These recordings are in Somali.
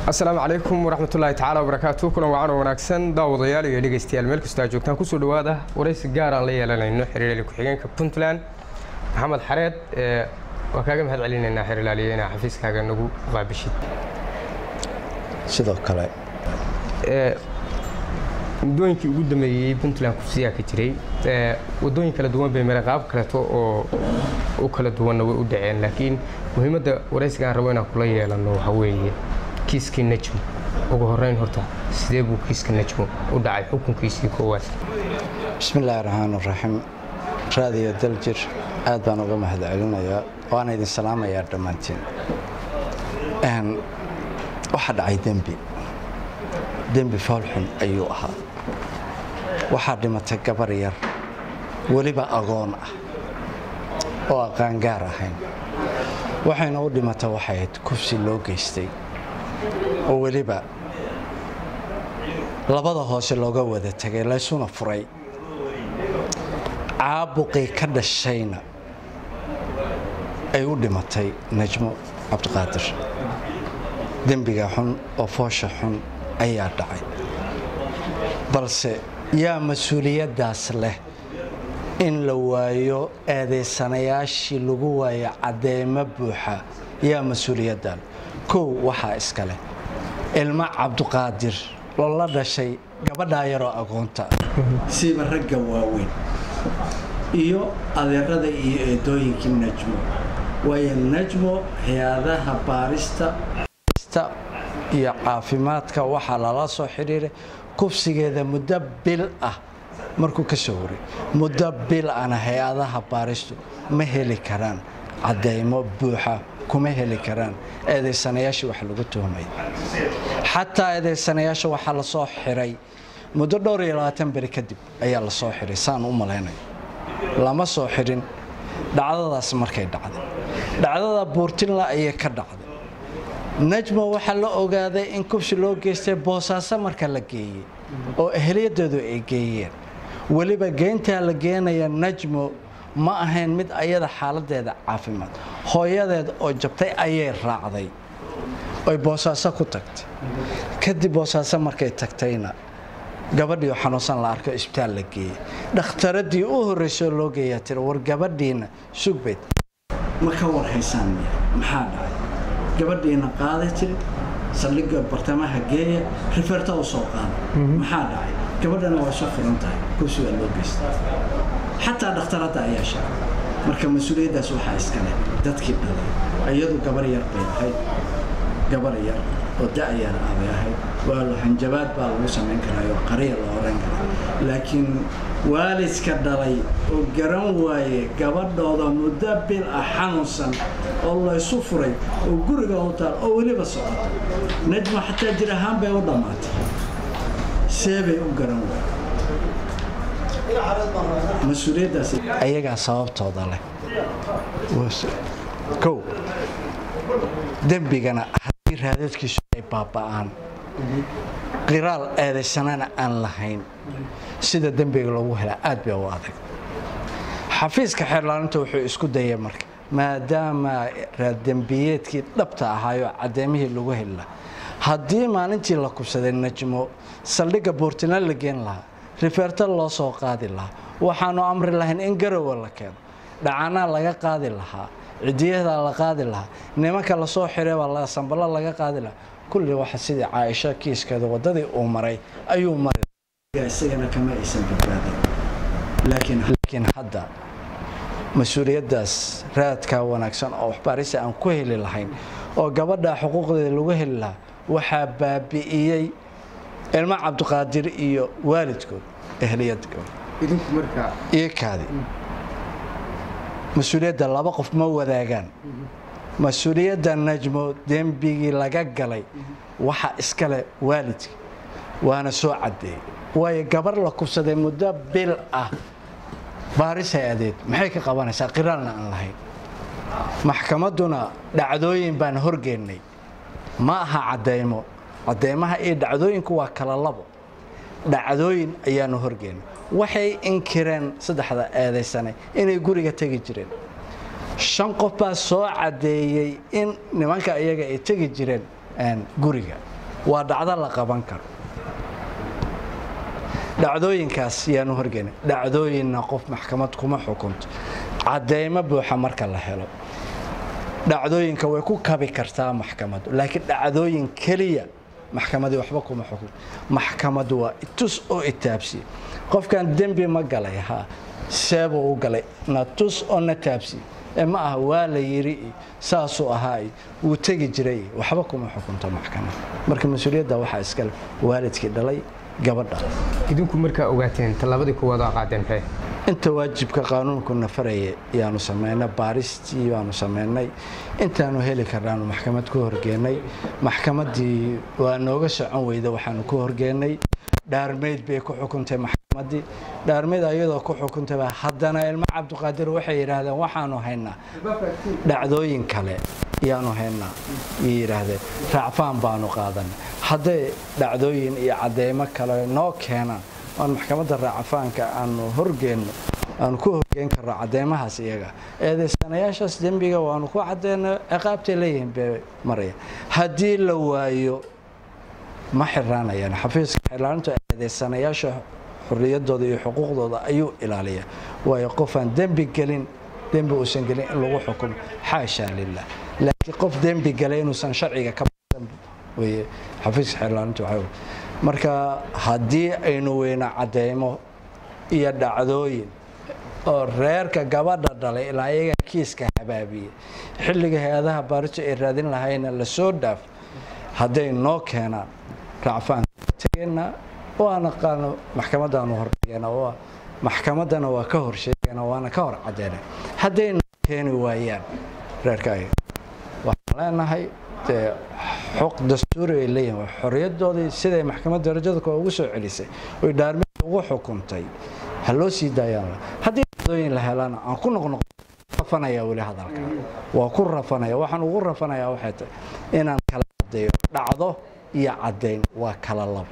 asalaamu calaykum waraxmatullaahi tacaala wabarakaatu kulan wacan oo wanaagsan daawadayaal iyo dhegeystayaal meel kastoo aad joogtaan kusoo dhawaada waraysi gaar aan la yeelanayno xiriiryaali ku-xigeenka puntland maxamed xareed waa kaaga mahad celinaynaa xiriirlaaliye inaa xafiiskaaga nagu qaabishid sidoo kale muddooyinkii ugu dambeeyey puntland kufsiyaa ka jiray wadooyin kala duwan bay mare qaab kaleeto oo u kala duwanna way u dhaceen laakiin muhiimadda waraysiga aan rabo inaan kula yeelano waxaa weeye kiiskii najmo ugu horeyn horta sidee buu kiiska najmo u dhacay xukunkiisii koowaad bismi illaahi raxmaan raxiim raadiyo daljir aad baan uga mahad celinayaa waana idin salaamayaa dhammaantiin waxaa dhacay dembi dembi foolxun ayuu ahaa waxaa dhimatay gabar yar weliba agoon ah oo aqaangaar ahayn waxayna u dhimatay waxay ahayd kufsi loo geystay oo weliba labada hoose looga wada tegay laysuna furay caabuqii ka dhashayna ay u dhimatay najmo cabdiqaadir dembiga xun oo foosha xun ayaa dhacay balse yaa mas-uuliyaddaas leh in la waayo eedaysanayaashii lagu waayo caddeemo buuxa yaa mas-uuliyaddan kow waxaa iska leh ilmo cabdiqaadir loola dhashay gabadhaa yaroo aqoonta siiba ragga waaweyn iyo adeerada iyo eedooyinkii najmo waayo najmo hay-adaha baarista iyo caafimaadka waxaa lala soo xidhiiray kufsigeeda muddo bil ah markuu ka soo waray muddo bil ana hay-adaha baaristu ma heli karaan caddaymo buuxa kuma heli karaan eedaysanayaashii wax lagu tuhmay xataa eedaysanayaasha waxaa la soo xiray muddo dhowr iyo labaatan beri kadib ayaa la soo xiray saan u malaynayo lama soo xirin dhacdadaas markay dhacday dhacdada buurtinla ayay ka dhacday najmo waxaa la ogaaday in kufsi loo geystay boosaaso marka la geeyey oo ehliyadeedu ay geeyeen weliba geyntaa la geenaya najmo ma ahayn mid ayada xaaladeeda caafimaad hooyadeed oo jabtay ayay raacday oy boosaaso ku tagtay kadib boosaaso markay tagtayna gabadhii oo xanuunsan la arko isbitaal la geeyey dhakhtaradii u horreysoo loo geeyaa tiri war gabadhiina sugbayd ma ka warhaysaan maxaa dhacay gabadhiina qaaday tiri saldhigga bartamaha geeya rifeerta u soo qaada maxaa dhacay gabadhana waa soo furan tahay kursi waa loo geystay xataa dhakhtaradda ayaa sheegay marka mas-uuliyaddaas waxaa iska leh dadkii dhalay iyadu gabar yar bay ahayd gabar yar oo da-yar ah bay ahayd waa hanjabaad baa lagu samayn karaa oo qariya la oran karaa laakiin waalidka dhalay oo garan waaye gabadhooda muddo bil ah xanuunsan oo laysu furay oo guriga u taal oo weliba socota najmo xataa jir ahaan bay u dhammaatay see bay u garan waaye mas-uuliyaddaas ayagaa sababtooda leh kow dembigana haddii raadadkiisu ay baaba'aan qiraal eedaysanana aan lahayn sida dembiga lagu helaa aad bay u adag xafiiska xeerlaalinta wuxuu isku dayay marka maadaama raaddembiyeedkii dhabta ahaayoo caddeemihii lagu heli lahaa haddii maalintii la kubsaday najmo saldhigga buurtina la geen lahaa rifeerta loo soo qaadi lahaa waxaanu amri lahayn in garowa la keeno dhacanaa laga qaadi lahaa cidiyadaa la qaadi lahaa nimanka lasoo xireebaa sambalo laga qaadi lahaa kulli waxa sidii caaisho kiiskeeda waddadii uu maray ayuu maray isagana kama aysan badbaadin laakiin hadda mas-uuliyaddaas raadkaa wanaagsan oo waxbaarisa aan ku heli lahayn oo gabadha xuquuqdeeda lagu heli lahaa waxaa baabi'iyey ilmo cabdiqaadir iyo waalidkood ehliyadkood iyo kaadi mas-uuliyadda laba qof ma wadaagaan mas-uuliyadda najmo dembigii laga galay waxaa iskale waalidka waana soo caddeeyey waayo gabar la kubsaday muddo bil ah baarisay adeed maxay ka qabanaysaa qiraalna aan lahayn maxkamadduna dhacdooyin baan horgeennay ma aha cadeymo cadeymaha iyo dhacdooyinku waa kala labo dhacdooyin ayaanu horgeennay waxay inkireen saddexda eedaysane inay guriga tegi jireen shan qof baa soo caddeeyey in nimanka iyaga ay tegi jireen guriga waa dhacdo la qaban karo dhacdooyinkaas yaanu horgeyna dhacdooyinna qof maxkamad kuma xukunto cadeymo buuxa marka la helo dhacdooyinka way ku kabi kartaa maxkamadu laakiin dhacdooyin keliya maxkamadii waxba kuma xukun maxkamadu waa tus oo itaabsiye qofkan dembi ma galay ha seebuu u galay na tus oo na taabsiye ee ma aha waa la yiri iyo saasuu ahaa iyo wuu tegi jiray iyo waxba kuma xukunto maxkamad marka mas-uuliyadda waxaa iskale waalidkii dhalay gabadha idinku markaa ogaateen tallaabadii kuwaad oo qaadeen maxay inta waajibka qaanuunku nafaraya yaanu samaynay baaristii baanu samaynay intaanu heli karnaanu maxkamad ku horgeenay maxkamaddii waa nooga socon weyda waxaanu ku horgeenay dhaarmeyd bay ku xukuntay maxkamaddii dhaarmeyd ayadoo ku xukuntay baa haddana ilmo cabdiqaadir waxay yidhaahdeen waxaanu haynaa dhacdooyin kale yaanu haynaa yay yidhaahdeen raacfaan baanu qaadanay hadday dhacdooyin iyo cadeymo kale noo keenaan aan maxkamadda raacafaanka aanu horgeenno aanu ku horgeen karno cadeymahaas iyaga eedaysanayaashaas dembiga waanu ku cadeyno ciqaabtay leeyihiin bay marayaan haddii la waayo ma xiraanayaan xafiiska xiraaninta eedaysanayaasha xorriyaddooda iyo xuquuqdooda ayuu ilaaliyaa waayo qofaan dembi gelin dembi uusan gelin in lagu xukumo xaashaa lilah laakiin qof dembi galay inuusan sharciga ka baxsan weye xafiiska xiraaninta waxaa marka haddii aynu weyno cadeymo iyo dhacdooyin oo reerka gabadha dhalay ilaa iyaga kiiska habaabiye xilliga hay-adaha baaritu ay raadin lahayna lasoo dhaaf hadday noo keenaan racfaanka tegeena waana qaano maxkamadaanu horgeena maxkamaddana waa ka horsheegana waana ka hor cadeyna hadday noo keeni waayaan reerka ayaga waxaan leenahay dee xuq dastuuri ay leeyihin waa xorriyadoodii siday maxkamad darajada koo ugu soo celisay oy dhaarmid ugu xukuntay ha loo sii daayaan haddii dhacdooyin la helana aan ku noqnoq rafanaya weli hadalka waa ku rafanaya waxaan ugu rafanayaa waxay tahay inaan kala cadeeyo dhacdo iyo caddayn waa kala labo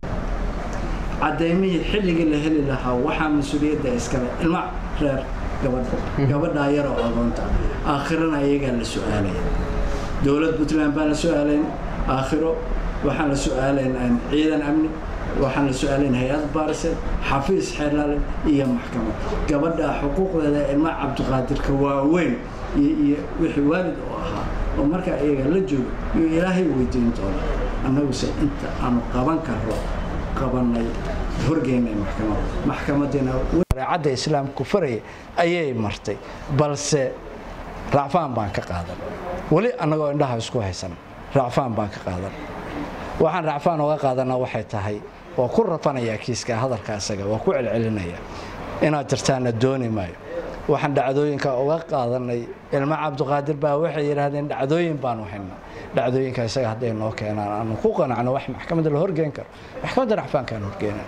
cadaymihii xilligii la heli lahaa waxaa mas-uuliyadda iskale ilma reer gabadha gabadhaa yaroo agoonta aakhirana iyagaa la su-aalaya dowlad puntland baan la su-aalayn aakhiro waxaan la su-aalayn ciidan amni waxaan la su-aalayn hay-ad baariseed xafiis xeerlaale iyo maxkamad gabadha xuquuqdeeda ilma cabdiqaadirka waaweyn iyo wixii waalid oo ahaa oo markaa iyaga la joogo iyo ilaahay weydiin doona annaguse inta aanu qaban karro qabanay horgeynay maxkamad maxkamadiina shareecadda islaamku faraya ayay martay balse racfaan baan ka qaadan weli annagoo indhaha isku haysan racfaan baan ka qaadan waxaan racfaan oga qaadanaa waxay tahay waa ku rafanayaa kiiska hadalka isaga waa ku celcelinaya inaad jirtaana dooni maayo waxaan dhacdooyinka uga qaadanay ilmo cabdiqaadir baa waxay yidhaahdeen dhacdooyin baanu haynaa dhacdooyinka isaga hadday noo keenaan aanu ku qanacno wax maxkamadda la horgeyn karo maxkamadda racfaankaan horgeena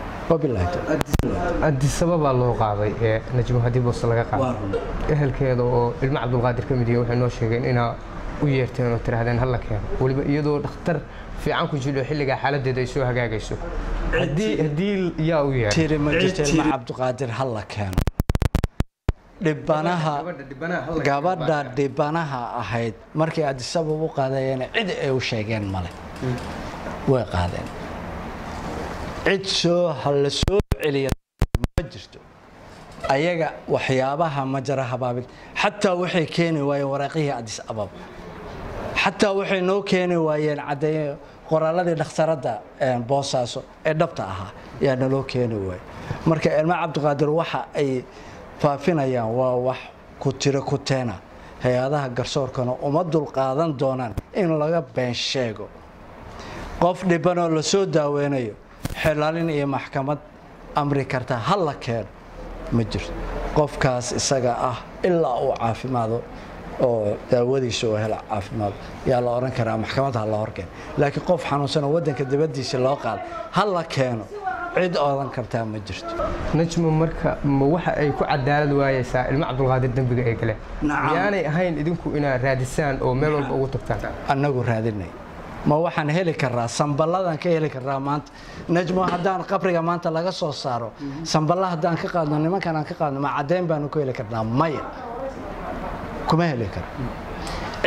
adisababaa loo qaaday ee najmo haddii boose laga qaaday ehelkeeda oo ilmo cabdulqaadir ka mid yahay waxay noo sheegeen inaa u yeerteen oo tidhaahdeen halla keeno weliba iyadoo dhakhtar fiican ku jiro xilligaa xaaladeeda ay soo hagaagayso haddii yaa u yeeray tiri ma jirto ilmo cabdiqaadir halla keeno dhibanaha gabadha dhibanaha ahayd markay adisabab u qaadayeen cid ay u sheegeen male way qaadeen cid soo la soo celiya ma jirto ayaga waxyaabaha ma jara habaabin xataa waxay keeni waayeen waraaqihii adis abab xataa waxay noo keeni waayeen caddeeye qoraaladii dhakhtaradda boosaaso ee dhabta ahaa yaa naloo keeni waayey marka ilmo cabdiqaadir waxa ay faafinayaan waa wax ku tiro ku teena hay-adaha garsoorkana uma dulqaadan doonaan in laga been sheego qof dhibanoo lasoo daaweynayo xilaalin iyo maxkamad amri karta ha la keeno ma jirto qofkaas isaga ah ilaa uu caafimaado oo daawadiisa oo hela caafimaado yaa la odhan karaa maxkamad ha la horkeeno laakiin qof xanuunsanoo waddanka dibaddiisa loo qaado ha la keeno cid oodan kartaa ma jirto najmo marka ma waxa ay ku cadaalad waayeysaa ilmo cabdulqaadir dembiga ay galeen miyaanay ahayn idinku inaad raadisaan oo meel walba ugu tagtaan annagu raadinay ma waxaan heli karaa samballadan ka heli karaa maanta najmo haddaan qabriga maanta laga soo saaro samballa haddaan ka qaadno nimankan aan ka qaadno ma caddayn baanu ku heli karnaa maya kuma heli karo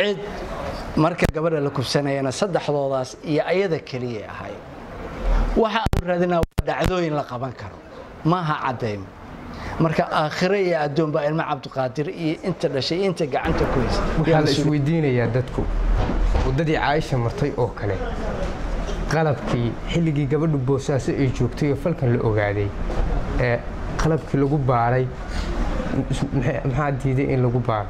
cid marka gabadha la kufsanayana saddexdoodaas iyo ayada keliya ahay waxa aanu raadinaa waa dhacdooyin la qaban karo maaha caddayn marka aakhire iyo addoonba ilmo cabdiqaadir iyo inta dhashay iyo inta gacanta ku haysa waxaa la isweydiinayaa dadku waddadii caaisha martay oo kale qalabkii xilligii gabadhu boosaaso ay joogtay oo falkan la ogaaday ee qalabkii lagu baaray maxaa diiday in lagu baaro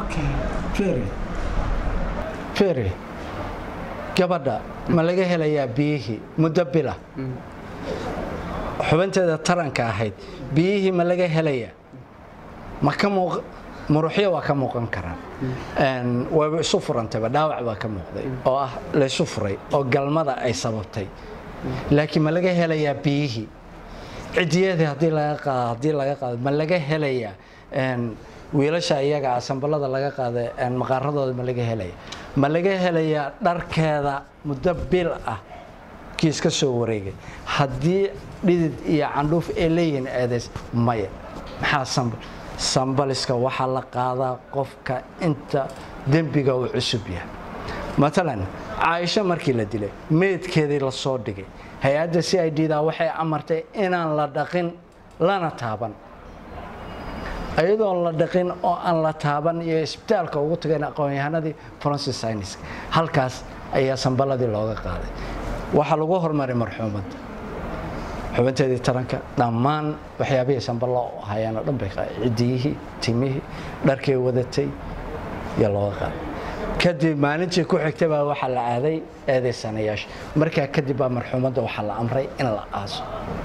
feri gabadha ma laga helayaa biyihii muddo bila xubinteeda taranka ahayd biyihii ma laga helayaa ma ka muuq muruxyo waa ka muuqan karaan wayba isu furantayba dhaawac baa ka muuqday oo ah laysu furay oo galmada ay sababtay laakiin ma laga helayaa biyihii cidiyadii haddii laga qaado haddii laga qaado ma laga helayaa wiilasha iyaga ah sambalada laga qaaday maqaaradooda ma laga helaya ma laga helayaa dharkeeda muddo bil ah kiis ka soo wareegay haddii dhidid iyo candhuuf ay leeyihiin eedays maya maxaa sambal sambaliska waxaa la qaadaa qofka inta dembiga uu cusub yahay matalan caaisho markii la dilay meydkeedii la soo dhigay hay-adda c i d da waxay amartay inaan la dhaqin lana taaban iyadoon la dhaqin oo aan la taaban iyo isbitaalka ugu tageen aqoon-yahanadii francis syniska halkaas ayaa sambaladii looga qaaday waxaa lagu hormaray marxuumadda xubinteedii taranka dhammaan waxyaabihii sambalo hayaan oo dhan bay cidiyihii timihii dharkay wadatay iyo looga qaaday kadib maalintii ku xigtay baa waxaa la aaday eedaysanayaasha markaa kadib baa marxuumadda waxaa la amray in la aaso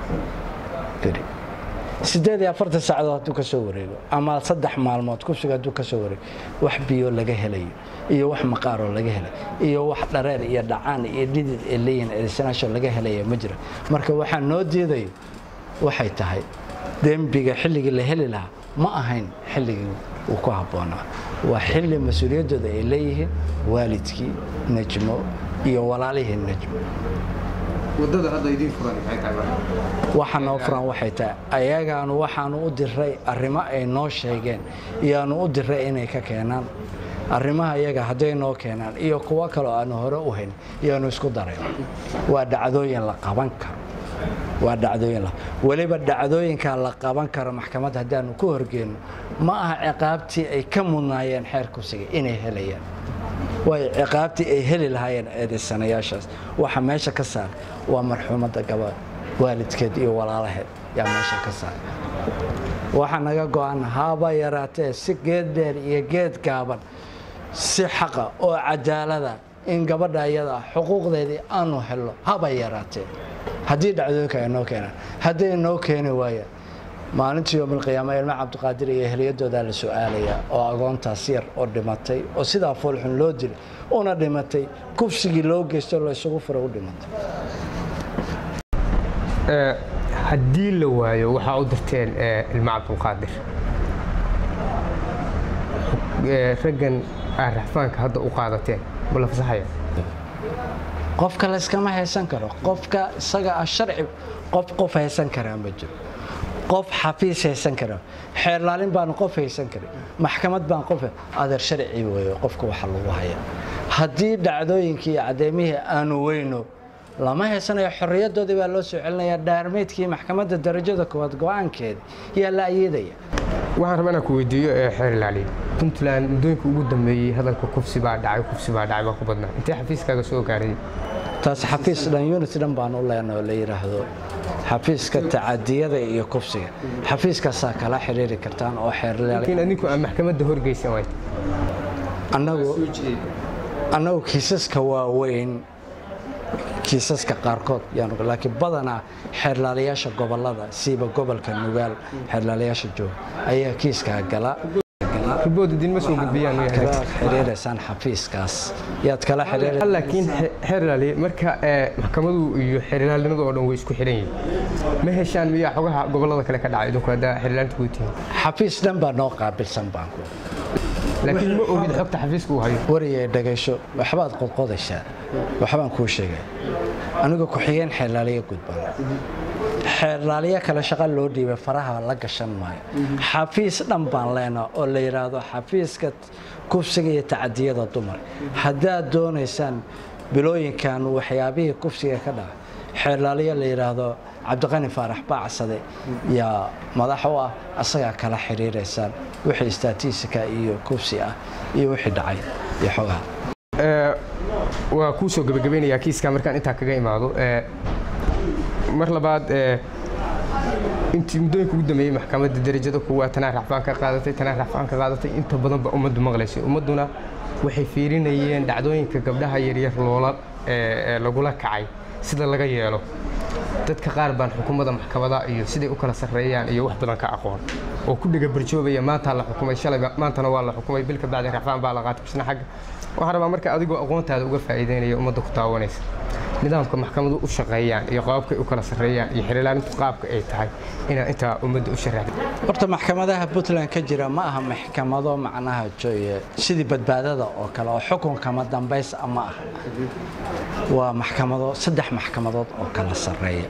sideed iyo afartan saacadood hadduu ka soo wareego ama saddex maalmood kufsiga hadduu ka soo wareego wax biyo laga helayo iyo wax maqaaroo laga helay iyo wax dhareer iyo dhacaan iyo dhidid ee leeyihin eedaysanaasho laga helaya ma jira marka waxaa noo diidayo waxay tahay dembiga xilligii la heli lahaa ma ahayn xilligii uu ku habboonaa waa xilli mas-uuliyaddooda ay leeyihiin waalidkii najmo iyo walaalihii najmo waxa noo furan waxay tahay ayagaanu waxaanu u diray arrimo ay noo sheegeen iyoaanu u diray inay ka keenaan arrimaha iyaga hadday noo keenaan iyo kuwo kaleo aanu hore u hayn iyoaanu isku darayn waa dhacdooyin la qaban karo waa dhacdooyin weliba dhacdooyinkaa la qaban karo maxkamad haddaanu ku horgeenno ma aha ciqaabtii ay ka mudnaayeen xeer kusiga inay helayaan waayo ciqaabtii ay heli lahaayeen eedaysanayaashaas waxa meesha ka saar waa marxuumadda gabadh waalidkeed iyo walaalaheed yaa meesha ka saar waxaa naga go-an haba yaraatee si geed dheer iyo geed gaaban si xaqa oo cadaalada in gabadha iyada xuquuqdeedii aanu helno haba yaraatee haddii dhacdooyinka ay noo keenaan hadday noo keeni waayaan maalintii yoomalqiyaama ilmo cabdiqaadir iyo ehliyadoodaa la su-aalayaa oo agoontaas yar oo dhimatay oo sidaa foolxun loo dilay una dhimatay kufsigii loo geysto la isugu furay u dhimatay haddii la waayo waxaa u dirteen ilmo cabdulqaadir raggan aa raxfaanka hadda u qaadateen ma la fasaxaya qofka layskama haysan karo qofka isaga ah sharci qof qof haysan karaa ma jiro qof xafiis haysan kara xeerlaalin baanu qof haysan karin maxkamad baan qof adeer sharci weeye qofka waxa lagu haya haddii dhacdooyinkii iyo caddeymihii aanu weyno lama haysanayo xorriyadoodii baa loo soo celinayaa dhaarmeydkii maxkamadda darajada koowaad go-aankeeda yaa la ayeedaya waxaan rabaa inaan ku weydiiyo ee xeer ilaaliya puntland muddooyinka ugu dambeeyey hadalka kufsi baa dhacay kufsi baa dhacay baa ku badnaa intee xafiiskaaga soo gaaray taas xafiis dhan unit dhan baan u leenay oo la yidhaahdo xafiiska tacadiyada iyo kufsiga xafiiskaasaa kala xiriiri kartaan oo xeerlaal laakiin adinku aan maxkamadda horgeysan waay annagu annagu kiisaska waaweyn kiisaska qaarkood yaanu laakiin badanaa xeerlaalayaasha gobolada siiba gobolka nugaal xeerlaalayaasha jooga ayaa kiiskaa gala ribood idinma soo gudbiyaan kala xiriiraysaan xafiiskaas yaad kala xiriir laakiin xeer ilaaliye marka maxkamadu iyo xeer ilaalinadu oo dhan way isku xiran yihiin ma heshaan miyaa xogaha gobolada kale ka dhacay idinku haddaa xeer ilaalinta ku tihiin xafiis dhan baa noo qaabilsan baanku laakiin ma ogid xogta xafiiska uu hayo wariyay dhagaysho waxbaad qodqodaysaa waxbaan kuu sheegay aniga ku-xigeen xeerlaaliya gudbaan xeerlaaliya kale shaqa loo dhiibay faraha la gashan maayo xafiis dhan baan leenaa oo la yidhaahdo xafiiska kufsiga iyo tacadiyada dumar haddaad doonaysaan bilooyinkan waxyaabihii kufsiga ka dhaca xeelaalyo la yidhaahdo cabdiqani faarax baacsade yaa madax u ah asagaa kala xiriiraysaan wixii istaatiisika iyo kufsi ah iyo wixii dhacay iyo xogaha waa kuu soo gebagabeynayaa kiiska markaan intaa kaga imaado mar labaad intii muddooyinka ugu dambeeyey maxkamadda derajada kuwaa tanaa racfaan ka qaadatay tanaa racfaan ka qaadatay inta badan ba ummaddu maqlaysay ummadduna waxay fiirinayeen dhacdooyinka gabdhaha yaryar loola lagula kacay sida laga yeelo dadka qaar baan xukuumadda maxkamada iyo siday u kala sarreeyaan iyo wax badan ka aqoon oo ku dhega barjoobaya maantaa la xukumay shalayba maantana waa la xukumay bil ka bacdi racfaan baa la qaatay bisna xagga waxaan rabaa marka adigoo aqoontaada uga faa'iideynaya ummadda ku taawanaysa nidaamka maxkamadu u shaqeeyaan iyo qaabkay u kala sarreeyaan iyo xeelilaalintu qaabka ay tahay inaad intaa ummadda u sharaxda horta maxkamadaha puntland ka jira ma aha maxkamado macnaha joye sidii badbaadada oo kale oo xukunkama dambays ma ah waa maxkamado saddex maxkamadood oo kala sarreeya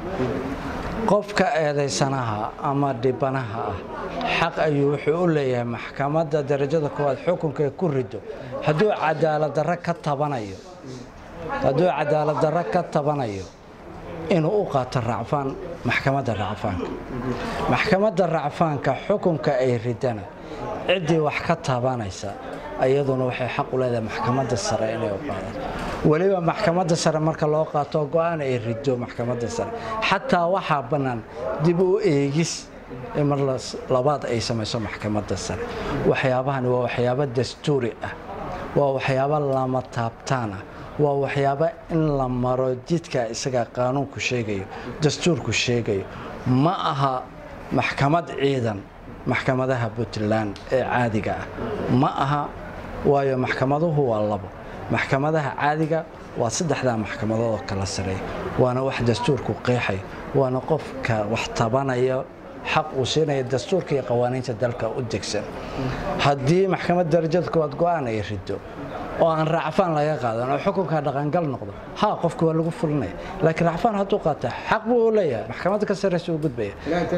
qofka eedaysanaha ama dhibanaha ah xaq ayuu wuxuu u leeyahay maxkamadda darajada koowaad xukunka ku rido hadduu cadaaladdarro ka tabanayo hadduu cadaaladdarro ka tabanayo inuu u qaato racfaan maxkamadda racfaanka maxkamadda racfaanka xukunka ay ridana ciddii wax ka tabanaysa iyaduna waxay xaq u leedahay maxkamadda sare inay u qaadato weliba maxkamadda sare marka loo qaato go-aan ay rido maxkamadda sare xataa waxaa bannaan dib u eegis in mar labaad ay samayso maxkamadda sare waxyaabahani waa waxyaabo dastuuri ah waa waxyaabo lama taabtaan ah waa waxyaabo in la maro jidka isaga qaanuunku sheegayo dastuurku sheegayo ma aha maxkamad ciidan maxkamadaha puntland ee caadiga ah ma aha waayo maxkamaduhu waa labo maxkamadaha caadiga waa saddexdaa maxkamadood oo kala sareeya waana wax dastuurku qeexayo waana qofka wax tabanaya xaq uu siinaya dastuurka iyo qawaaniinta dalka u degsan haddii maxkamad darajada koowaad go-aan ay rido oo aan racfaan laga qaadan oo xukunka dhaqangal noqdo ha qofka waa lagu fulinaya laakiin racfaan hadduu qaata xaq buu u leeyahay maxkamadda ka sarreysa uu gudbaya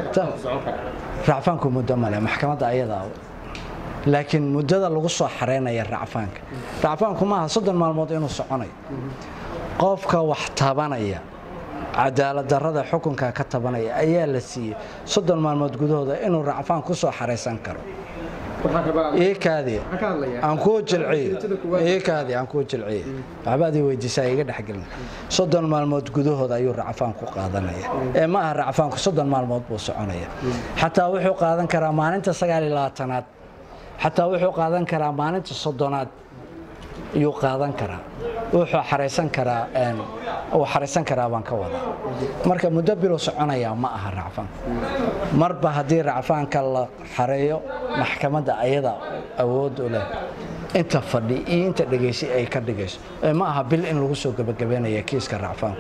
racfaanku muddo male maxkamadda ayadaa laakiin muddada lagu soo xareynaya racfaanka racfaanku maaha soddon maalmood inuu soconayo qofka wax tabanaya cadaaladdarrada xukunka ka tabanaya ayaa la siiyey soddon maalmood gudahooda inuu racfaan ku soo xaraysan karo aan kuu jilciye aan kuu jilciye waxbaad ii weydiisaa iga dhexgelin soddon maalmood gudahooda ayuu racfaan ku qaadanaya ee ma aha racfaanku soddon maalmood buu soconaya xataa wuxuu qaadan karaa maalinta sagaal iyo labaatanaad xataa wuxuu qaadan karaa maalinta soddonaad ayuu qaadan karaa wuxuu xaraysan karaa uu xaraysan karaa baan ka wadaa marka muddo bilow soconayaa ma aha racfaanka marba haddii racfaanka la xareeyo maxkamadda ayada awood u leh inta fadhi iyo inta dhegaysi ay ka dhigayso ma aha bil in lagu soo gebagabeynaya kiiska racfaanka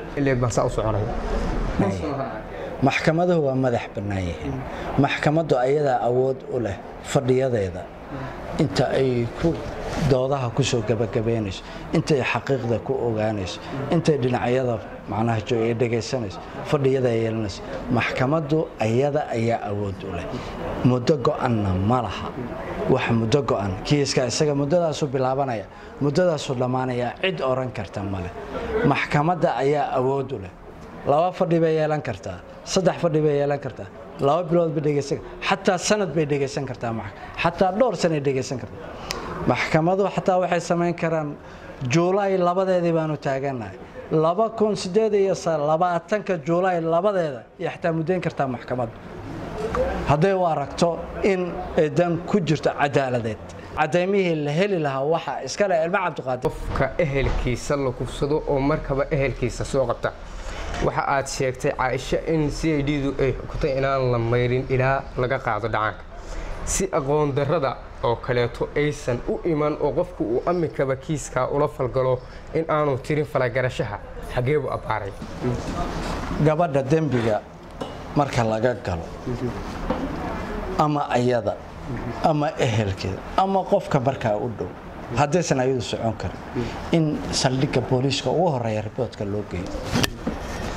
maxkamaduhu waa madax bannaan yihiin maxkamaddu ayadaa awood u leh fadhiyadeeda inta ay ku doodaha ku soo gebagabeynayso intay xaqiiqda ku ogaanayso intay dhinacyada macnaha joog ay dhegaysanayso fadhiyada ay yeelanayso maxkamaddu ayada ayaa awood u leh muddo go-anna ma laha wax muddo go-an kiiska isaga muddadaasuu bilaabanaya muddadaasuu dhammaanaya cid oran karta male maxkamadda ayaa awood u leh laba fadhi bay yeelan kartaa saddex fadhi bay yeelan kartaa laba bilood bay dhegaysan xataa sanad bay dhegaysan kartaa xataa dhowr sanay dhegaysan kartaa maxkamadu xataa waxay samayn karaan juulaay labadeedii baanu taagannahay laba kun sideed iyo labaatanka juulaay labadeeda iyo xataa muddayn kartaa maxkamaddu hadday u aragto in dan ku jirto cadaaladeed cadaymihii la heli lahaa waxa iskale ilmo cabdiqaadir qofka ehelkiisa la kufsado oo markaba ehelkiisa soo qabta waxa aad sheegtay caaisho in c i d du ay xukutay inaan la mayrin ilaa laga qaado dhacaanka si aqoon darrada oo kaleeto aysan u iman oo qofku uu amikaba kiiskaa ula falgalo in aanu tirin falagarashaha xagee buu abbaaray gabadha dembiga marka laga galo ama ayada ama ehelkeeda ama qofka markaa u dhow haddaysan ayadu socon karin in saldhigga booliiska ugu horeeya riboodka loo geeyo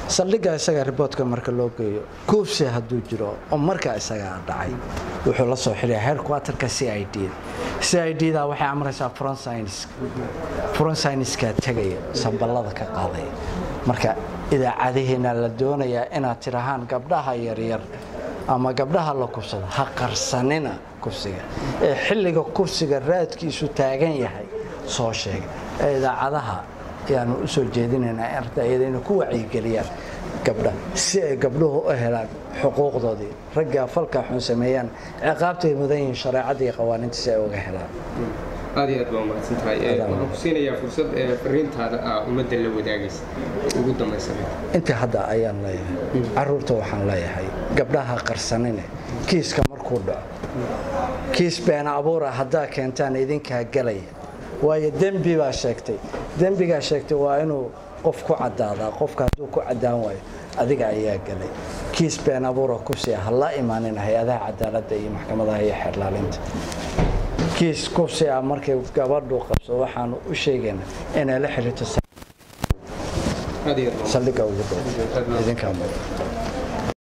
saldhigga isaga riboodka marka loo geeyo kuufsi hadduu jiro oo markaa isagaa dhacay wuxuu la soo xiriya headquarterka c i d c i d da waxay amraysaa fronsiniskaa tegaya samballada ka qaadaya marka idaacadihiina la doonayaa inaad tirahaan gabdhaha yaryar ama gabdhaha la kufsado ha qarsanina kufsiga ee xilliga kufsiga raadkiisu taagan yahay soo sheega ee idaacadaha ayaanu u soo jeedinaynaa ardayada inay ku wacyigeliyaan gabdha si ay gabdhuhu u helaan xuquuqdoodii raggaa falkaa xun sameeyaan ciqaabtay mudan yihiin shareecadda iyo qawaaniinta si ay uga helaan aad iyo aad baa umahadsan tahay waxaan ku siinayaa fursad fariintaada ah ummadda la wadaagaysa ugu dambaysan inta hadda ayaan leeyahay caruurta waxaan leeyahay gabdhaha qarsanine kiiska markuu dhaco kiis beena abuura haddaa keentaan idinkaa gelaya waayo dembi baa sheegtay dembigaa sheegtay waa inuu qof ku cadaadaa qofka hadduu ku cadaan waayo adiga ayaa gelay kiis been abuura kufsiya ha la imaanin hay-adaha cadaaladda iyo maxkamadaha iyo xeerlaalinta kiis kufsi ah markay gabadhu qabso waxaanu u sheegaynaa inay la xiriirto saldhigga ugu dhow idinkaa mudan